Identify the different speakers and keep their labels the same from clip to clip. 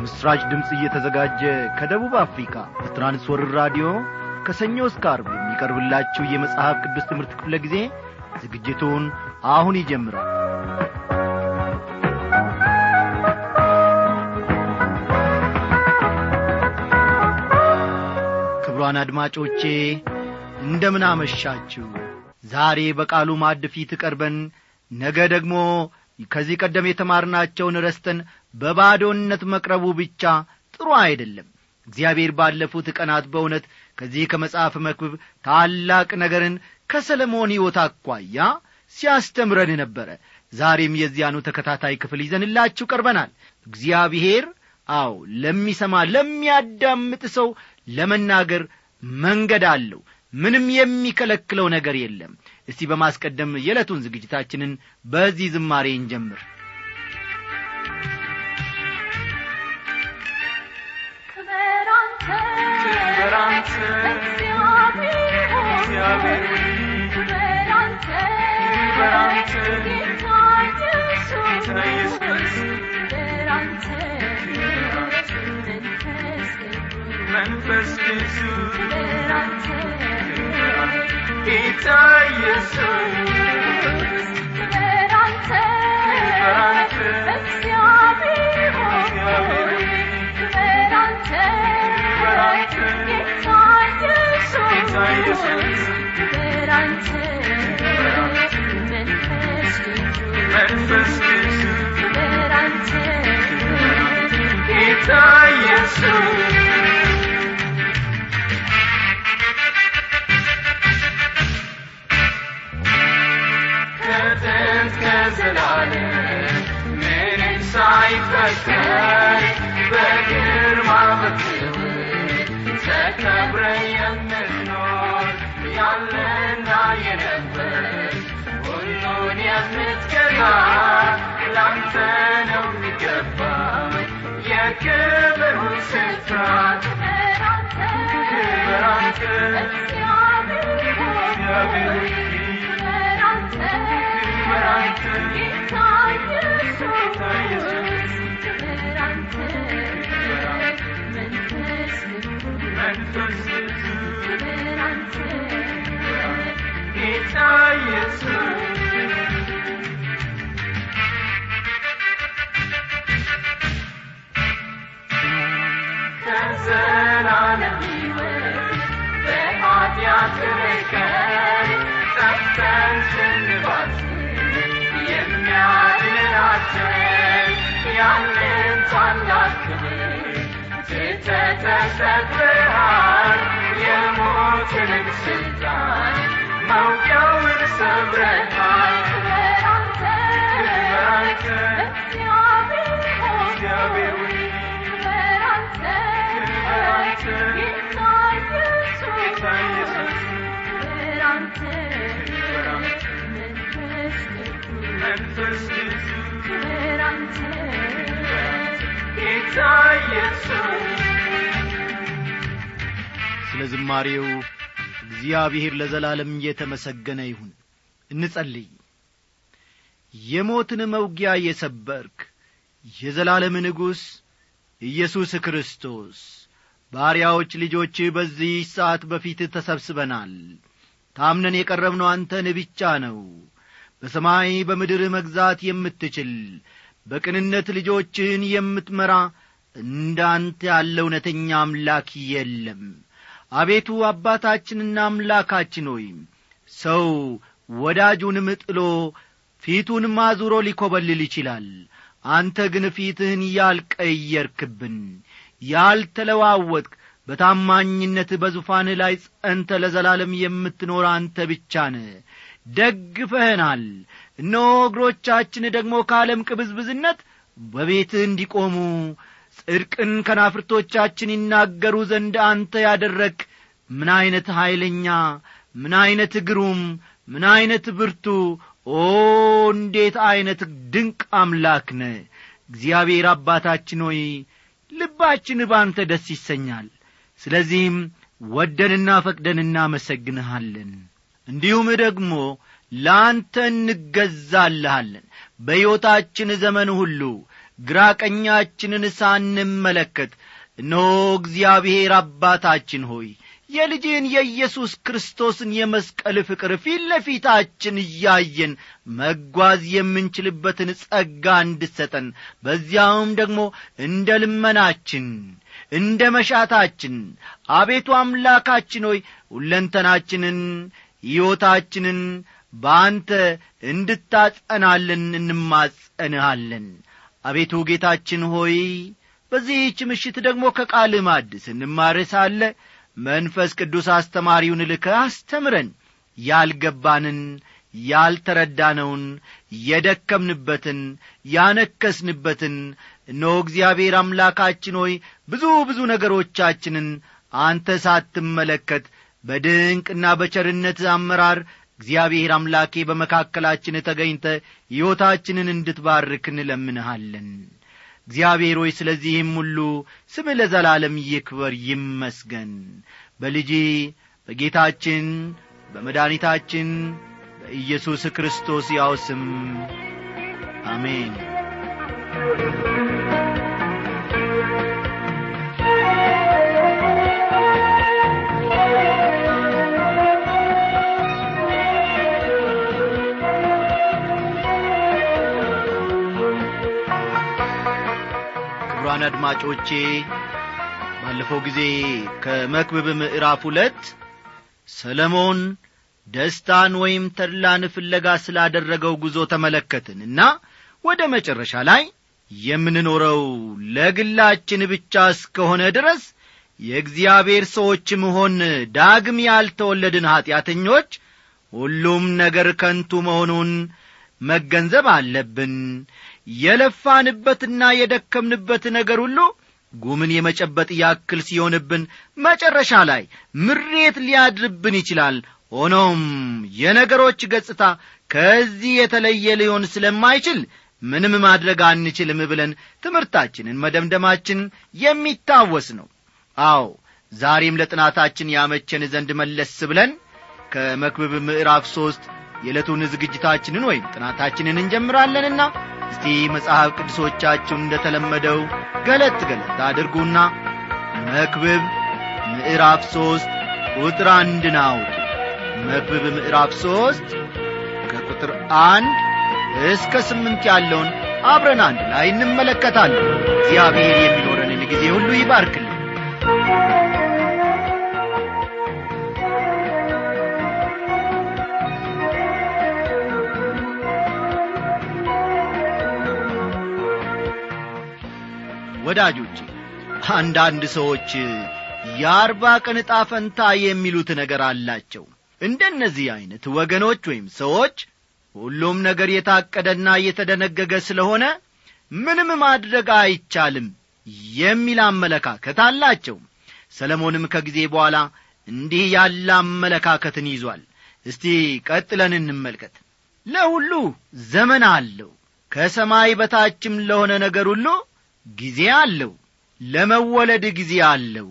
Speaker 1: ለምሥራች ድምፅ እየተዘጋጀ ከደቡብ አፍሪካ በትራንስወርር ራዲዮ ከሰኞ እስከ አርብ የሚቀርብላችሁ የመጽሐፍ ቅዱስ ትምህርት ክፍለ ጊዜ ዝግጅቱን አሁን ይጀምራል ክብሯን አድማጮቼ እንደምን አመሻችሁ ዛሬ በቃሉ ማዕድ ፊት ቀርበን ነገ ደግሞ ከዚህ ቀደም የተማርናቸውን ረስተን በባዶነት መቅረቡ ብቻ ጥሩ አይደለም እግዚአብሔር ባለፉት ቀናት በእውነት ከዚህ ከመጽሐፍ መክብብ ታላቅ ነገርን ከሰለሞን ሕይወት አኳያ ሲያስተምረን ነበረ ዛሬም የዚያኑ ተከታታይ ክፍል ይዘንላችሁ ቀርበናል እግዚአብሔር አዎ ለሚሰማ ለሚያዳምጥ ሰው ለመናገር መንገድ አለው ምንም የሚከለክለው ነገር የለም እስቲ በማስቀደም የዕለቱን ዝግጅታችንን በዚህ ዝማሬ እንጀምር
Speaker 2: መንፈስ ቅዱስ ጌታ ኢየሱስ ክብር አንተ እግዚአብሔር ሆይ ክብር አንተ ጌታ ኢየሱስ ክብር አንተ መንፈስ ቅዱስ ክብር አንተ ጌታ ኢየሱስ ከጥንት ከዘላለም ምንም ሳይፈጠር በግርማ በክብር ተከብረ የምትኖር ያለና የነበር ሁሉን የምትገዛ ላንተ ነው የሚገባ የክብሩ ስፍራ ክብር አንተ እግዚአብሔር ጌታ ኢየሱስ ከዘላለም ሕይወት በኃጢአት ርቀን ጠፍተን ስንባት የሚያድናችን ያንን ታላቅ ክብር ትተህ ተሰቅለሃል የሞትንም ስልጣን መውጊያውን ሰብረሃል ክብር አንተ ክብር አንተ እግዚአብሔር ሆይ ክብር አንተ ክብር አንተ ጌታ ኢየሱስ ጌታ ኢየሱስ ክብር አንተ ክብር አንተ መንፈስ ቅዱስ ክብር አንተ ጌታ ኢየሱስ
Speaker 1: ስለ ዝማሬው እግዚአብሔር ለዘላለም እየተመሰገነ ይሁን እንጸልይ የሞትን መውጊያ የሰበርክ የዘላለም ንጉሥ ኢየሱስ ክርስቶስ ባሪያዎች ልጆች በዚህ ሰዓት በፊት ተሰብስበናል ታምነን የቀረብነው አንተን ብቻ ነው በሰማይ በምድር መግዛት የምትችል በቅንነት ልጆችህን የምትመራ እንዳንተ ያለ እውነተኛ አምላክ የለም አቤቱ አባታችንና አምላካችን ሆይ ሰው ወዳጁንም ጥሎ ፊቱንም አዙሮ ሊኰበልል ይችላል አንተ ግን ፊትህን ያልቀየርክብን ያልተለዋወጥክ በታማኝነት በዙፋን ላይ ጸንተ ለዘላለም የምትኖር አንተ ብቻ ነ ደግፈህናል እነሆ እግሮቻችን ደግሞ ከዓለም ቅብዝብዝነት በቤትህ እንዲቆሙ ጽድቅን ከናፍርቶቻችን ይናገሩ ዘንድ አንተ ያደረግ ምን ዐይነት ኀይለኛ ምን ዐይነት ግሩም ምን ዐይነት ብርቱ ኦ እንዴት ዐይነት ድንቅ አምላክ ነ እግዚአብሔር አባታችን ሆይ ልባችን ባንተ ደስ ይሰኛል ስለዚህም ወደንና ፈቅደን እናመሰግንሃለን እንዲሁም ደግሞ ለአንተ እንገዛልሃለን በሕይወታችን ዘመን ሁሉ ግራ ቀኛችንን ሳንመለከት እነሆ እግዚአብሔር አባታችን ሆይ የልጅህን የኢየሱስ ክርስቶስን የመስቀል ፍቅር ፊት ለፊታችን እያየን መጓዝ የምንችልበትን ጸጋ እንድሰጠን በዚያውም ደግሞ እንደ ልመናችን እንደ መሻታችን አቤቱ አምላካችን ሆይ ሁለንተናችንን ሕይወታችንን በአንተ እንድታጸናልን እንማጸንሃለን አቤቱ ጌታችን ሆይ በዚህች ምሽት ደግሞ ከቃል ማድ ስንማር ሳለ መንፈስ ቅዱስ አስተማሪውን ልከ አስተምረን ያልገባንን ያልተረዳነውን የደከምንበትን ያነከስንበትን እነሆ እግዚአብሔር አምላካችን ሆይ ብዙ ብዙ ነገሮቻችንን አንተ ሳትመለከት በድንቅና በቸርነት አመራር እግዚአብሔር አምላኬ በመካከላችን ተገኝተ ሕይወታችንን እንድትባርክ እንለምንሃለን እግዚአብሔር ሆይ ስለዚህም ሁሉ ስም ለዘላለም ይክበር ይመስገን በልጅ በጌታችን በመድኃኒታችን በኢየሱስ ክርስቶስ ያው ስም አሜን ክቡራን አድማጮቼ ባለፈው ጊዜ ከመክብብ ምዕራፍ ሁለት ሰለሞን ደስታን ወይም ተድላን ፍለጋ ስላደረገው ጉዞ ተመለከትንና ወደ መጨረሻ ላይ የምንኖረው ለግላችን ብቻ እስከሆነ ድረስ የእግዚአብሔር ሰዎች መሆን ዳግም ያልተወለድን ኀጢአተኞች ሁሉም ነገር ከንቱ መሆኑን መገንዘብ አለብን የለፋንበትና የደከምንበት ነገር ሁሉ ጉምን የመጨበጥ ያክል ሲሆንብን መጨረሻ ላይ ምሬት ሊያድርብን ይችላል ሆኖም የነገሮች ገጽታ ከዚህ የተለየ ሊሆን ስለማይችል ምንም ማድረግ አንችልም ብለን ትምህርታችንን መደምደማችን የሚታወስ ነው አዎ ዛሬም ለጥናታችን ያመቸን ዘንድ መለስ ብለን ከመክብብ ምዕራፍ ሦስት የዕለቱን ዝግጅታችንን ወይም ጥናታችንን እንጀምራለንና እስቲ መጽሐፍ ቅዱሶቻችሁን እንደ ተለመደው ገለጥ ገለጥ አድርጉና መክብብ ምዕራፍ ሦስት ቁጥር አንድን አውጡ መክብብ ምዕራፍ ሦስት ከቁጥር አንድ እስከ ስምንት ያለውን አብረን አንድ ላይ እንመለከታለን እግዚአብሔር የሚኖረንን ጊዜ ሁሉ ይባርክልን ወዳጆቼ አንዳንድ ሰዎች የአርባ ቀን ዕጣ ፈንታ የሚሉት ነገር አላቸው እንደነዚህ ዐይነት ወገኖች ወይም ሰዎች ሁሉም ነገር የታቀደና የተደነገገ ስለሆነ ምንም ማድረግ አይቻልም የሚል አመለካከት አላቸው ሰለሞንም ከጊዜ በኋላ እንዲህ ያለ አመለካከትን ይዟል እስቲ ቀጥለን እንመልከት ለሁሉ ዘመን አለው ከሰማይ በታችም ለሆነ ነገር ሁሉ ጊዜ አለው ለመወለድ ጊዜ አለው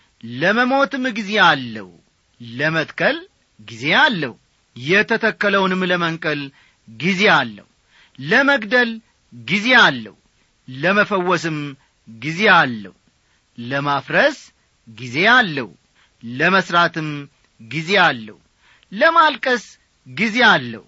Speaker 1: ለመሞትም ጊዜ አለው ለመትከል ጊዜ አለው የተተከለውንም ለመንቀል ጊዜ አለው ለመግደል ጊዜ አለው ለመፈወስም ጊዜ አለው ለማፍረስ ጊዜ አለው ለመሥራትም ጊዜ አለው ለማልቀስ ጊዜ አለው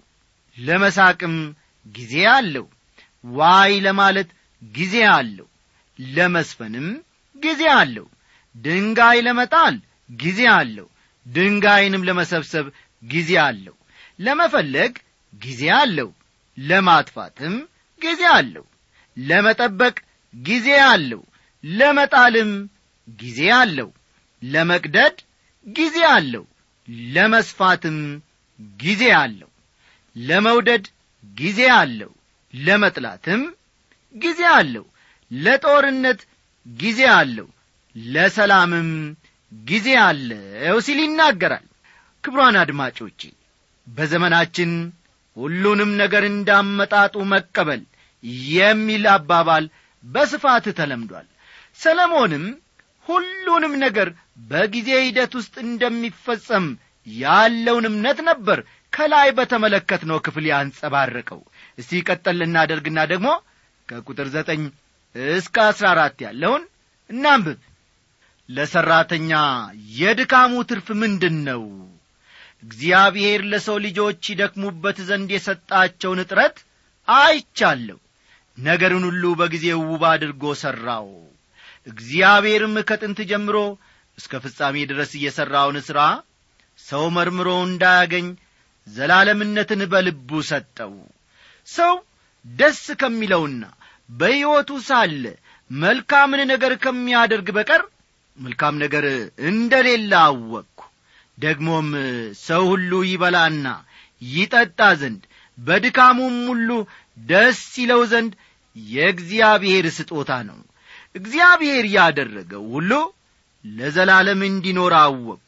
Speaker 1: ለመሳቅም ጊዜ አለው ዋይ ለማለት ጊዜ አለው ለመስፈንም ጊዜ አለው ድንጋይ ለመጣል ጊዜ አለው ድንጋይንም ለመሰብሰብ ጊዜ አለው ለመፈለግ ጊዜ አለው ለማጥፋትም ጊዜ አለው ለመጠበቅ ጊዜ አለው ለመጣልም ጊዜ አለው ለመቅደድ ጊዜ አለው ለመስፋትም ጊዜ አለው ለመውደድ ጊዜ አለው ለመጥላትም ጊዜ አለው ለጦርነት ጊዜ አለው ለሰላምም ጊዜ አለው ሲል ይናገራል ክብሯን አድማጮቼ በዘመናችን ሁሉንም ነገር እንዳመጣጡ መቀበል የሚል አባባል በስፋት ተለምዷል ሰለሞንም ሁሉንም ነገር በጊዜ ሂደት ውስጥ እንደሚፈጸም ያለውን እምነት ነበር ከላይ በተመለከትነው ክፍል ያንጸባረቀው እስቲ ቀጠል እናደርግና ደግሞ ከቁጥር ዘጠኝ እስከ አሥራ አራት ያለውን እናንብብ ለሠራተኛ የድካሙ ትርፍ ምንድን ነው እግዚአብሔር ለሰው ልጆች ይደክሙበት ዘንድ የሰጣቸውን እጥረት አይቻለሁ ነገርን ሁሉ በጊዜው ውብ አድርጎ ሠራው እግዚአብሔርም ከጥንት ጀምሮ እስከ ፍጻሜ ድረስ እየሠራውን ሥራ ሰው መርምሮ እንዳያገኝ ዘላለምነትን በልቡ ሰጠው ሰው ደስ ከሚለውና በሕይወቱ ሳለ መልካምን ነገር ከሚያደርግ በቀር መልካም ነገር እንደሌለ አወቅኩ ደግሞም ሰው ሁሉ ይበላና ይጠጣ ዘንድ በድካሙም ሁሉ ደስ ይለው ዘንድ የእግዚአብሔር ስጦታ ነው እግዚአብሔር ያደረገው ሁሉ ለዘላለም እንዲኖር አወቅኩ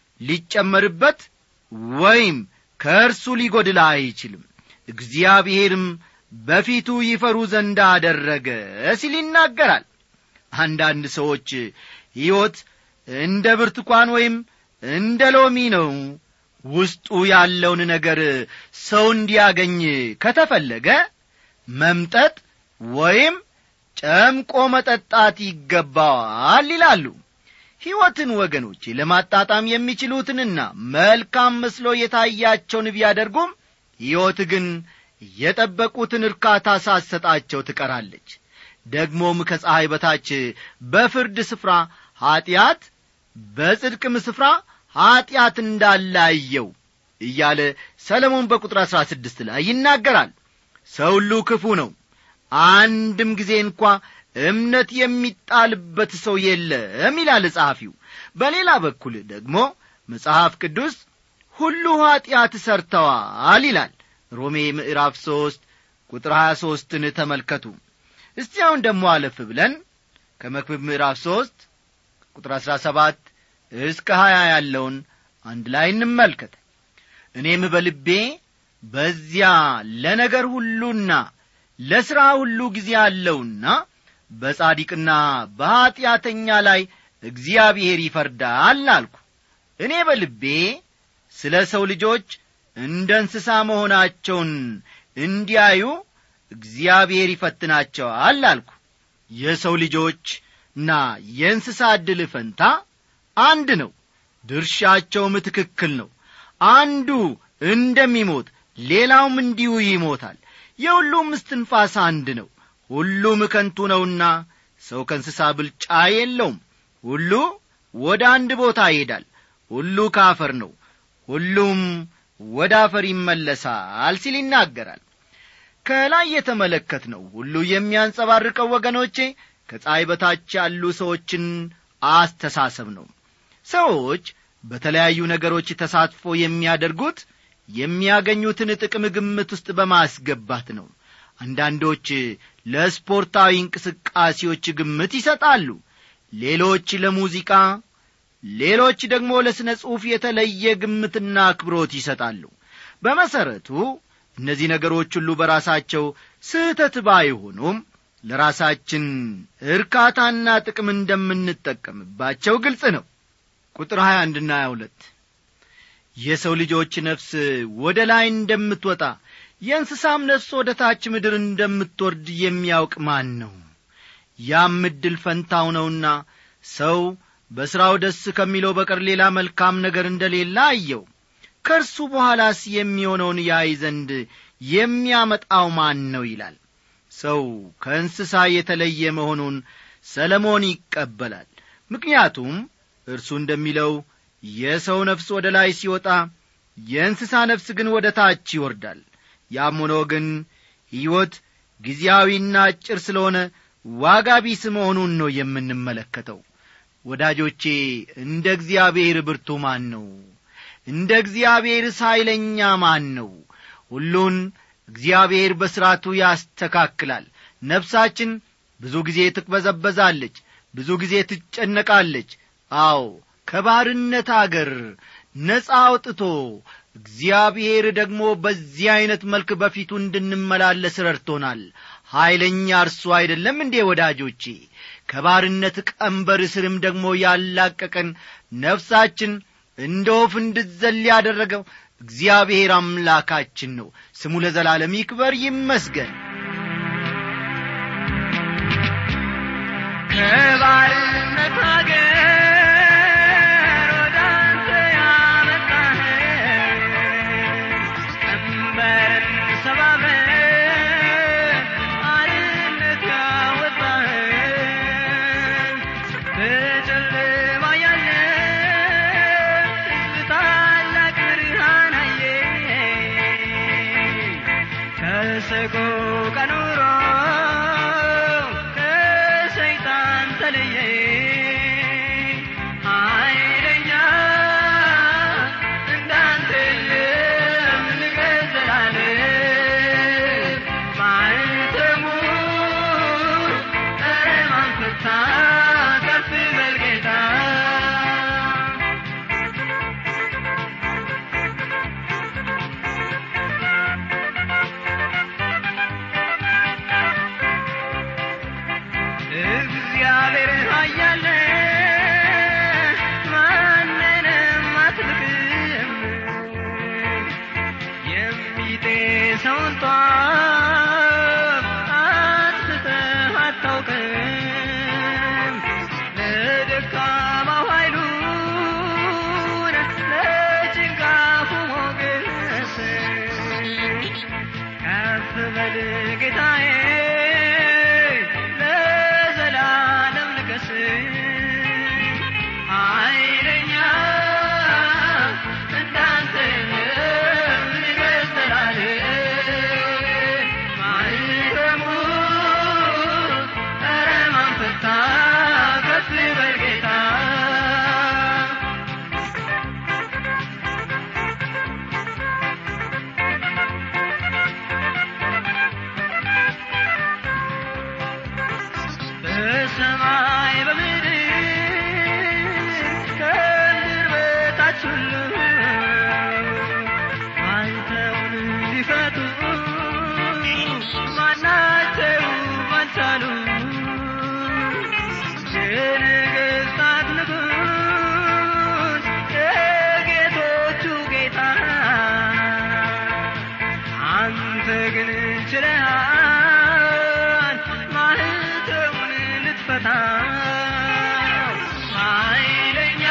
Speaker 1: ሊጨመርበት ወይም ከእርሱ ሊጐድል አይችልም እግዚአብሔርም በፊቱ ይፈሩ ዘንድ አደረገ ሲል ይናገራል አንዳንድ ሰዎች ሕይወት እንደ ብርቱካን ወይም እንደ ሎሚ ነው ውስጡ ያለውን ነገር ሰው እንዲያገኝ ከተፈለገ መምጠጥ ወይም ጨምቆ መጠጣት ይገባዋል ይላሉ ሕይወትን ወገኖቼ ለማጣጣም የሚችሉትንና መልካም መስሎ የታያቸውን ቢያደርጉም ሕይወት ግን የጠበቁትን እርካታ ሳሰጣቸው ትቀራለች ደግሞም ከፀሐይ በታች በፍርድ ስፍራ ኀጢአት በጽድቅም ስፍራ ኀጢአት እንዳላየው እያለ ሰለሞን በቁጥር አሥራ ስድስት ላይ ይናገራል ሰው ሁሉ ክፉ ነው አንድም ጊዜ እንኳ እምነት የሚጣልበት ሰው የለም ይላል ጸሐፊው በሌላ በኩል ደግሞ መጽሐፍ ቅዱስ ሁሉ ኀጢአት ሰርተዋል ይላል ሮሜ ምዕራፍ ሦስት ቁጥር ሀያ ሦስትን ተመልከቱ እስቲ አሁን ደሞ አለፍ ብለን ከመክብብ ምዕራፍ ሦስት ቁጥር አሥራ ሰባት እስከ ሀያ ያለውን አንድ ላይ እንመልከት እኔም በልቤ በዚያ ለነገር ሁሉና ለሥራ ሁሉ ጊዜ አለውና በጻዲቅና በኀጢአተኛ ላይ እግዚአብሔር ይፈርዳል አልኩ እኔ በልቤ ስለ ሰው ልጆች እንደ እንስሳ መሆናቸውን እንዲያዩ እግዚአብሔር ይፈትናቸዋል አልኩ የሰው ልጆችና የእንስሳ ዕድል ፈንታ አንድ ነው ድርሻቸውም ትክክል ነው አንዱ እንደሚሞት ሌላውም እንዲሁ ይሞታል የሁሉም እስትንፋስ አንድ ነው ሁሉም ከንቱ ነውና ሰው ከእንስሳ ብልጫ የለውም ሁሉ ወደ አንድ ቦታ ይሄዳል ሁሉ ካፈር ነው ሁሉም ወደ አፈር ይመለሳል ሲል ይናገራል ከላይ የተመለከትነው ሁሉ የሚያንጸባርቀው ወገኖቼ ከፀሐይ በታች ያሉ ሰዎችን አስተሳሰብ ነው ሰዎች በተለያዩ ነገሮች ተሳትፎ የሚያደርጉት የሚያገኙትን ጥቅም ግምት ውስጥ በማስገባት ነው አንዳንዶች ለስፖርታዊ እንቅስቃሴዎች ግምት ይሰጣሉ ሌሎች ለሙዚቃ ሌሎች ደግሞ ለሥነ ጽሑፍ የተለየ ግምትና አክብሮት ይሰጣሉ በመሠረቱ እነዚህ ነገሮች ሁሉ በራሳቸው ስህተት ባይሆኑም ለራሳችን እርካታና ጥቅም እንደምንጠቀምባቸው ግልጽ ነው ቁጥር 21 ና 22 የሰው ልጆች ነፍስ ወደ ላይ እንደምትወጣ የእንስሳም ነፍስ ወደ ታች ምድር እንደምትወርድ የሚያውቅ ማን ነው ያም ዕድል ፈንታው ነውና ሰው በሥራው ደስ ከሚለው በቀር ሌላ መልካም ነገር እንደሌለ አየው ከእርሱ በኋላስ የሚሆነውን ያይ ዘንድ የሚያመጣው ማን ነው ይላል ሰው ከእንስሳ የተለየ መሆኑን ሰለሞን ይቀበላል ምክንያቱም እርሱ እንደሚለው የሰው ነፍስ ወደ ላይ ሲወጣ የእንስሳ ነፍስ ግን ወደ ታች ይወርዳል ያም ሆኖ ግን ሕይወት ጊዜያዊና አጭር ስለሆነ ዋጋ ቢስ መሆኑን ነው የምንመለከተው ወዳጆቼ እንደ እግዚአብሔር ብርቱ ማን ነው እንደ እግዚአብሔር ኃይለኛ ማን ነው ሁሉን እግዚአብሔር በሥርዓቱ ያስተካክላል ነፍሳችን ብዙ ጊዜ ትቅበዘበዛለች ብዙ ጊዜ ትጨነቃለች አዎ ከባርነት አገር ነፃ አውጥቶ እግዚአብሔር ደግሞ በዚህ ዐይነት መልክ በፊቱ እንድንመላለስ ረድቶናል ኀይለኛ እርሱ አይደለም እንዴ ወዳጆቼ ከባርነት ቀንበር ስርም ደግሞ ያላቀቀን ነፍሳችን እንደ ወፍ እንድዘል ያደረገው እግዚአብሔር አምላካችን ነው ስሙ ለዘላለም ይክበር ይመስገን
Speaker 3: ከባርነት አገር ወደ አንተ ያመጣኸን ቀንበርን ሰባብረን አርነት ያወጣኸን በጨለማ ያለን ሕዝብ ታላቅ ብርሃን አየን። ከሰቆቃ ኑሮ ከሰይጣን ተለየ ኃይለኛ እንዳንተ የለም ንገሥ ዘላለም ማኅተሙ ኧረ ማን ፈታ ከፍ በል ጌታ እግዚአብሔር ኃያል ማንንም አትልክም የሚጤሰውን ጧፍ አጥፍተህ አታውቅም ለደካማው ኃይሉን ለጭንጋፉ ሞገስ ከፍ በል ጌታዬ ለዘላለም ንገስ ኃይለኛ እንዳንተ የለም ንገሥ ዘላለም ማኅተሙ ኧረ ማን ፈታ ከፍ በል ጌታ በሰማይ በምድር ከምድር በታች ሁሉ አንተውን ሊፈቱ ማናቸውም አልቻሉ የነገሥታት ንጉሥ የጌቶቹ ጌታ አንተ ግን ችለሃል ማኅተሙን ልትፈታ ኃይለኛ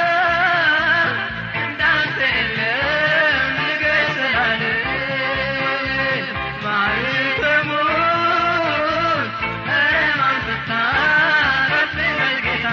Speaker 3: እንዳንተ የለም ንገሥ ዘላለም ማኅተሙን ኧረ ማን ፈታ ከፍ በል ጌታ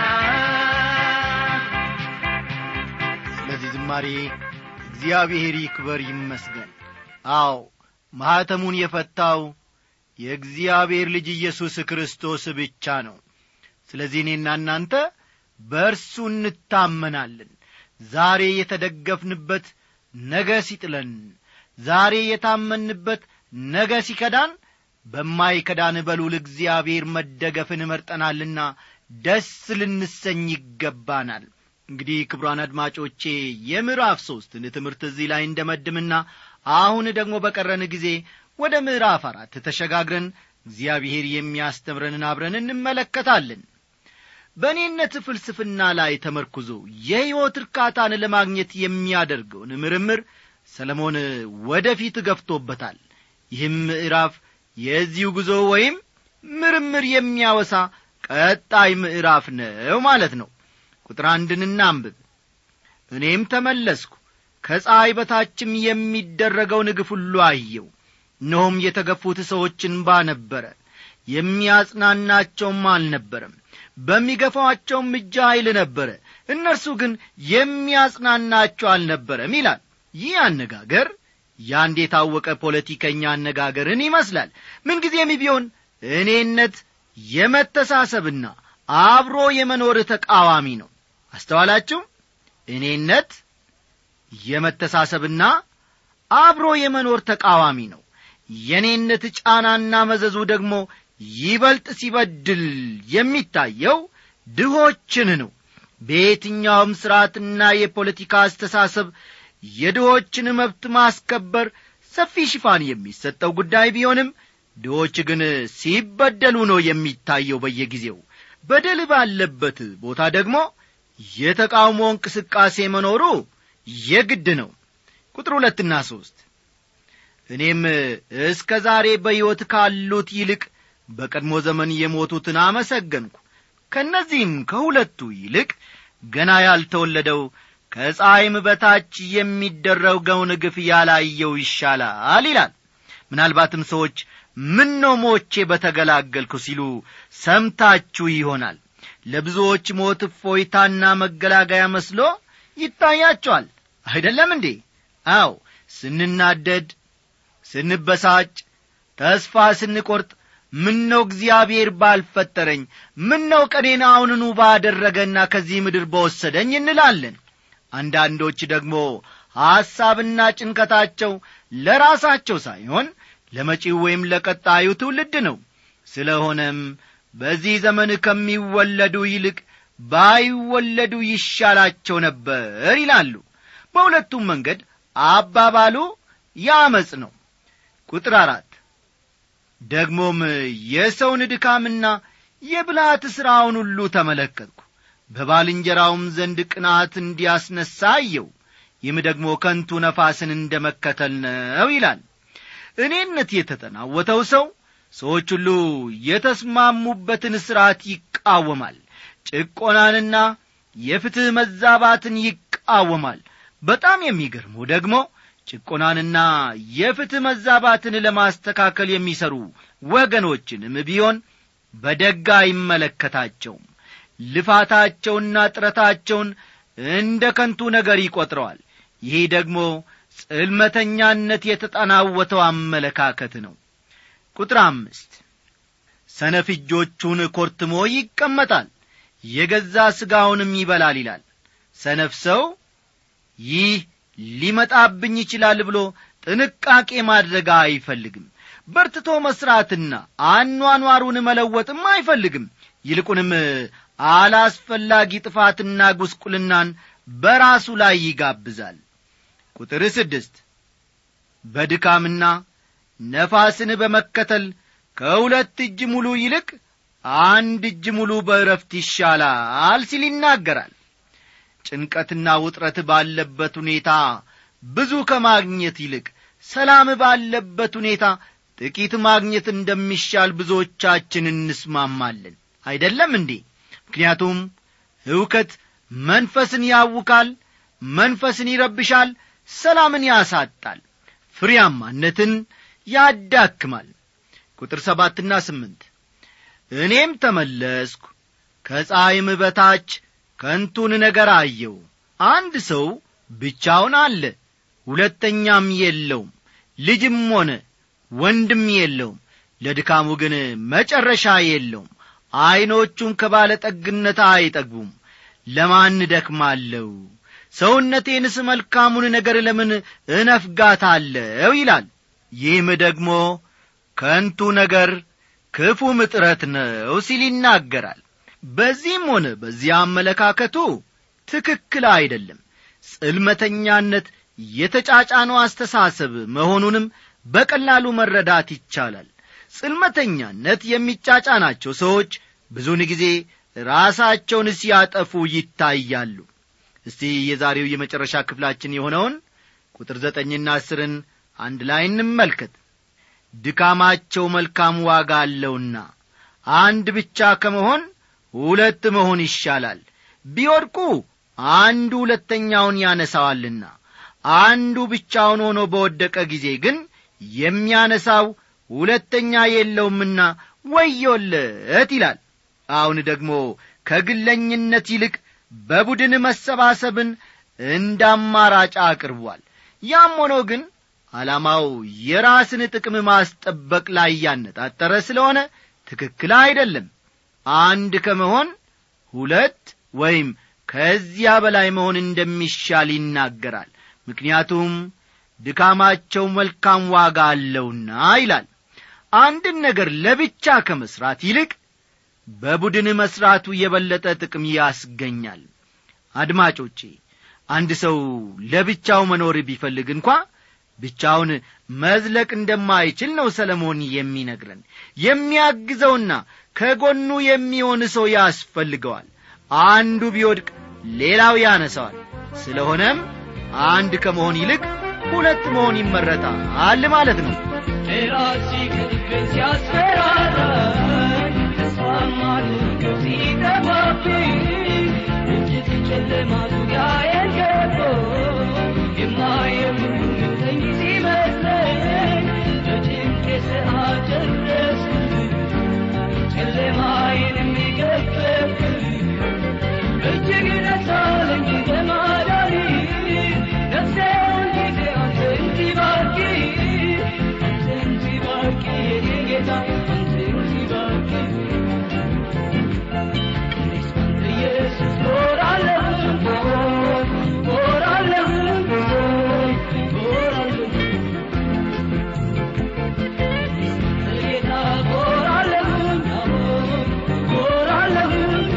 Speaker 1: ስለዚህ ዝማሬ እግዚአብሔር ይክበር ይመስገን አዎ ማኅተሙን የፈታው የእግዚአብሔር ልጅ ኢየሱስ ክርስቶስ ብቻ ነው ስለዚህ እኔና እናንተ በእርሱ እንታመናለን ዛሬ የተደገፍንበት ነገ ሲጥለን ዛሬ የታመንበት ነገ ሲከዳን በማይከዳን በሉል እግዚአብሔር መደገፍን መርጠናልና ደስ ልንሰኝ ይገባናል እንግዲህ ክብሯን አድማጮቼ የምዕራፍ ሦስትን ትምህርት እዚህ ላይ እንደመድምና አሁን ደግሞ በቀረን ጊዜ ወደ ምዕራፍ አራት ተሸጋግረን እግዚአብሔር የሚያስተምረንን አብረን እንመለከታለን በእኔነት ፍልስፍና ላይ ተመርኩዞ የሕይወት እርካታን ለማግኘት የሚያደርገውን ምርምር ሰለሞን ወደፊት ገፍቶበታል ይህም ምዕራፍ የዚሁ ጉዞ ወይም ምርምር የሚያወሳ ቀጣይ ምዕራፍ ነው ማለት ነው ቁጥር አንድን እናንብብ እኔም ተመለስኩ ከፀሐይ በታችም የሚደረገውን ግፍ ሁሉ አየው እነሆም የተገፉት ሰዎች እንባ ነበረ የሚያጽናናቸውም አልነበረም በሚገፋቸውም እጅ ኃይል ነበረ እነርሱ ግን የሚያጽናናቸው አልነበረም ይላል ይህ አነጋገር ያንድ የታወቀ ፖለቲከኛ አነጋገርን ይመስላል ምንጊዜም ቢሆን እኔነት የመተሳሰብና አብሮ የመኖር ተቃዋሚ ነው አስተዋላችሁ እኔነት የመተሳሰብና አብሮ የመኖር ተቃዋሚ ነው የኔነት ጫናና መዘዙ ደግሞ ይበልጥ ሲበድል የሚታየው ድሆችን ነው በየትኛውም ሥርዓትና የፖለቲካ አስተሳሰብ የድሆችን መብት ማስከበር ሰፊ ሽፋን የሚሰጠው ጉዳይ ቢሆንም ድሆች ግን ሲበደሉ ነው የሚታየው በየጊዜው በደል ባለበት ቦታ ደግሞ የተቃውሞ እንቅስቃሴ መኖሩ የግድ ነው ቁጥር ሁለትና ሦስት እኔም እስከ ዛሬ በሕይወት ካሉት ይልቅ በቀድሞ ዘመን የሞቱትን አመሰገንኩ ከእነዚህም ከሁለቱ ይልቅ ገና ያልተወለደው ከፀሐይም በታች የሚደረገውን ግፍ ያላየው ይሻላል ይላል ምናልባትም ሰዎች ምን ነው ሞቼ በተገላገልኩ ሲሉ ሰምታችሁ ይሆናል ለብዙዎች ሞት እፎይታና መገላገያ መስሎ ይታያቸዋል አይደለም እንዴ አው ስንናደድ ስንበሳጭ ተስፋ ስንቈርጥ ምነው እግዚአብሔር ባልፈጠረኝ ምነው ቀኔን አሁንኑ ባደረገና ከዚህ ምድር በወሰደኝ እንላለን አንዳንዶች ደግሞ ሐሳብና ጭንቀታቸው ለራሳቸው ሳይሆን ለመጪው ወይም ለቀጣዩ ትውልድ ነው ስለሆነም በዚህ ዘመን ከሚወለዱ ይልቅ ባይወለዱ ይሻላቸው ነበር ይላሉ በሁለቱም መንገድ አባባሉ ያመፅ ነው ቁጥር አራት ደግሞም የሰውን ድካምና የብልሃት ሥራውን ሁሉ ተመለከትኩ በባልንጀራውም ዘንድ ቅናት እንዲያስነሣ አየው ይህም ደግሞ ከንቱ ነፋስን እንደ መከተል ነው ይላል እኔነት የተጠናወተው ሰው ሰዎች ሁሉ የተስማሙበትን ሥርዓት ይቃወማል ጭቆናንና የፍትሕ መዛባትን ይቃወማል በጣም የሚገርመው ደግሞ ጭቆናንና የፍትሕ መዛባትን ለማስተካከል የሚሰሩ ወገኖችንም ቢሆን በደጋ አይመለከታቸውም ልፋታቸውና ጥረታቸውን እንደ ከንቱ ነገር ይቈጥረዋል ይህ ደግሞ ጽልመተኛነት የተጠናወተው አመለካከት ነው ቁጥር አምስት ሰነፍ እጆቹን ኮርትሞ ይቀመጣል የገዛ ሥጋውንም ይበላል ይላል ሰነፍ ሰው ይህ ሊመጣብኝ ይችላል ብሎ ጥንቃቄ ማድረግ አይፈልግም በርትቶ መሥራትና አኗኗሩን መለወጥም አይፈልግም ይልቁንም አላስፈላጊ ጥፋትና ጉስቁልናን በራሱ ላይ ይጋብዛል ቁጥር ስድስት በድካምና ነፋስን በመከተል ከሁለት እጅ ሙሉ ይልቅ አንድ እጅ ሙሉ በእረፍት ይሻላል ሲል ይናገራል ጭንቀትና ውጥረት ባለበት ሁኔታ ብዙ ከማግኘት ይልቅ ሰላም ባለበት ሁኔታ ጥቂት ማግኘት እንደሚሻል ብዙዎቻችን እንስማማለን አይደለም እንዴ ምክንያቱም ሕውከት መንፈስን ያውካል መንፈስን ይረብሻል ሰላምን ያሳጣል ፍሬያማነትን ያዳክማል ቁጥር ሰባትና ስምንት እኔም ተመለስኩ ከፀሐይም በታች ከንቱን ነገር አየው አንድ ሰው ብቻውን አለ ሁለተኛም የለውም ልጅም ሆነ ወንድም የለውም ለድካሙ ግን መጨረሻ የለውም ዐይኖቹም ከባለጠግነት አይጠግቡም ለማን ደክማለሁ ሰውነቴንስ መልካሙን ነገር ለምን እነፍጋታለሁ ይላል ይህም ደግሞ ከንቱ ነገር ክፉም ጥረት ነው ሲል ይናገራል በዚህም ሆነ በዚያ አመለካከቱ ትክክል አይደለም ጽልመተኛነት የተጫጫነው አስተሳሰብ መሆኑንም በቀላሉ መረዳት ይቻላል ጽልመተኛነት የሚጫጫናቸው ሰዎች ብዙውን ጊዜ ራሳቸውን ሲያጠፉ ይታያሉ እስቲ የዛሬው የመጨረሻ ክፍላችን የሆነውን ቁጥር ዘጠኝና አስርን አንድ ላይ እንመልከት ድካማቸው መልካም ዋጋ አለውና አንድ ብቻ ከመሆን ሁለት መሆን ይሻላል ቢወድቁ አንዱ ሁለተኛውን ያነሳዋልና አንዱ ብቻውን ሆኖ በወደቀ ጊዜ ግን የሚያነሳው ሁለተኛ የለውምና ወዮለት ይላል አሁን ደግሞ ከግለኝነት ይልቅ በቡድን መሰባሰብን እንደ አማራጭ አቅርቧል ያም ሆኖ ግን ዓላማው የራስን ጥቅም ማስጠበቅ ላይ ያነጣጠረ ስለሆነ ትክክል አይደለም አንድ ከመሆን ሁለት ወይም ከዚያ በላይ መሆን እንደሚሻል ይናገራል ምክንያቱም ድካማቸው መልካም ዋጋ አለውና ይላል አንድን ነገር ለብቻ ከመሥራት ይልቅ በቡድን መሥራቱ የበለጠ ጥቅም ያስገኛል አድማጮቼ አንድ ሰው ለብቻው መኖር ቢፈልግ እንኳ ብቻውን መዝለቅ እንደማይችል ነው ሰለሞን የሚነግረን የሚያግዘውና ከጎኑ የሚሆን ሰው ያስፈልገዋል አንዱ ቢወድቅ ሌላው ያነሳዋል ስለሆነም አንድ ከመሆን ይልቅ ሁለት መሆን ይመረጣል ማለት ነው
Speaker 3: ራሲ ቅጥቅን ሲያስፈራራኝ ተስፋ ማድርገው ሲጠፋ እጅግ ደስ አለኝ በማዳኒ ነፍሴ ሁልጊዜ አንተን ትባርኪ አንተን ትባርኪ የኔ ጌታ አንተን ትባርኪ እኔስ ባንተ ኢየሱስ እኖራለሁ እኖራለሁ እኖራለሁ ጌታ እኖራለሁ እኖራለሁ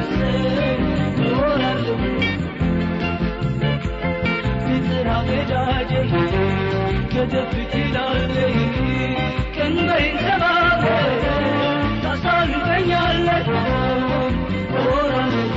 Speaker 3: እኖራለሁ ፍቅር አወዳጄ ከተፍ ትላለህ ቀንበሬን ሰባብረህ ታሳልፈኛለህ እኖራለሁ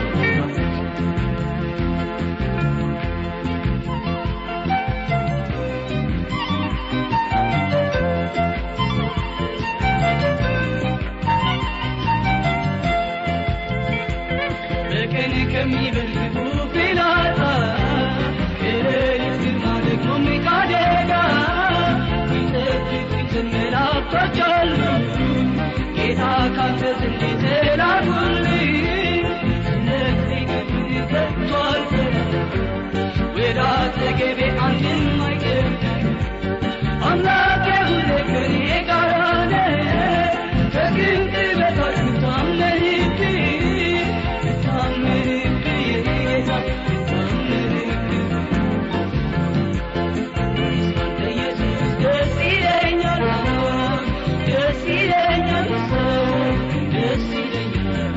Speaker 3: በቀን ከሚበልጡ ፍላጻ የሌሊት ግርማ ደግሞ ሚካደጋ ሚጠብቁትን መላእክቶች አሉ ጌታ ካንተ ዘንድ የተላኩልኝ ስለዚህ ክብር ከቶ አልፈራም ወደ አጠገቤ አንድም አይቀርም አምላኬ ሁሌ ከኔ ጋር ነህ ከግንድ በታች ታመንብኝ ታመንብኝ የኔ ጌታ ታመንብኝ አንተ ኢየሱስ ደስ ይለኛል ደስ ይለኛል ደስ ይለኛል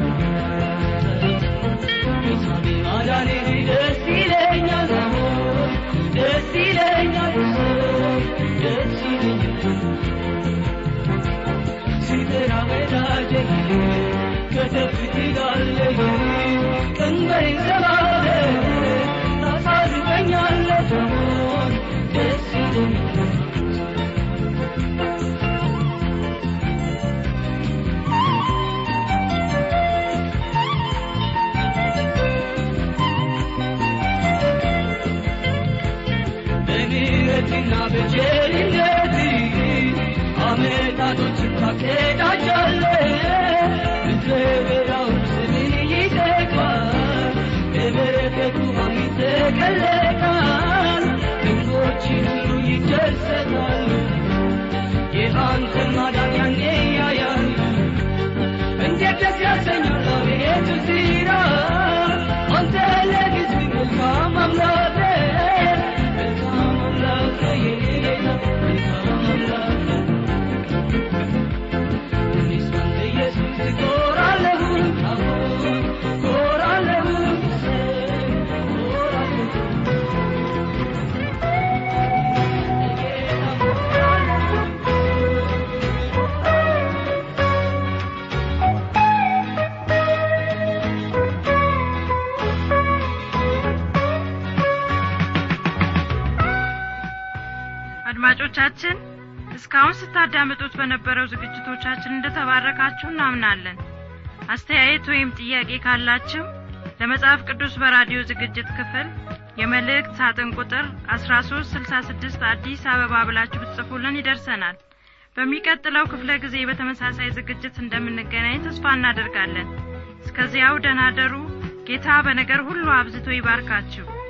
Speaker 3: ጌታዬ ማዳኔ ደስ ይለኛል ደስ ይለኛል ደስ ይለኛል ሲጠራ ወዳጄ ከተፍ ትላለህ ቀንበሬን ሰባብረህ ታሳርፈኛለህ ደስ ይለኛል በምህረትና በቸርነት አመታቶችን ታቀዳጃለህ ምድረ በዳውን ስምን ይጠቅማል በበረከቱ አሚ ተቀለቃል ግንቦችን ሁሉ ይደሰታሉ የአንተን ማዳን ያኔ ያያሉ እንዴት ደስ ያሰኛል አቤቱ ዚራ አንተ ለሕዝብ መልካም አምላክ ነህ፣ መልካም አምላክ ነህ የኔ ጌታ መልካም አምላክ ነህ። እኔስ ባንተ ኢየሱስ እኮራለሁ፣ አዎ እኮራለሁ፣ እኮራለሁ። ጌታ እኮራለሁ።
Speaker 4: አድማጮቻችን እስካሁን ስታዳምጡት በነበረው ዝግጅቶቻችን እንደተባረካችሁ እናምናለን አስተያየት ወይም ጥያቄ ካላችሁ ለመጽሐፍ ቅዱስ በራዲዮ ዝግጅት ክፍል የመልእክት ሳጥን ቁጥር 1366 አዲስ አበባ ብላችሁ ብትጽፉልን ይደርሰናል በሚቀጥለው ክፍለ ጊዜ በተመሳሳይ ዝግጅት እንደምንገናኝ ተስፋ እናደርጋለን እስከዚያው ደናደሩ ጌታ በነገር ሁሉ አብዝቶ ይባርካችሁ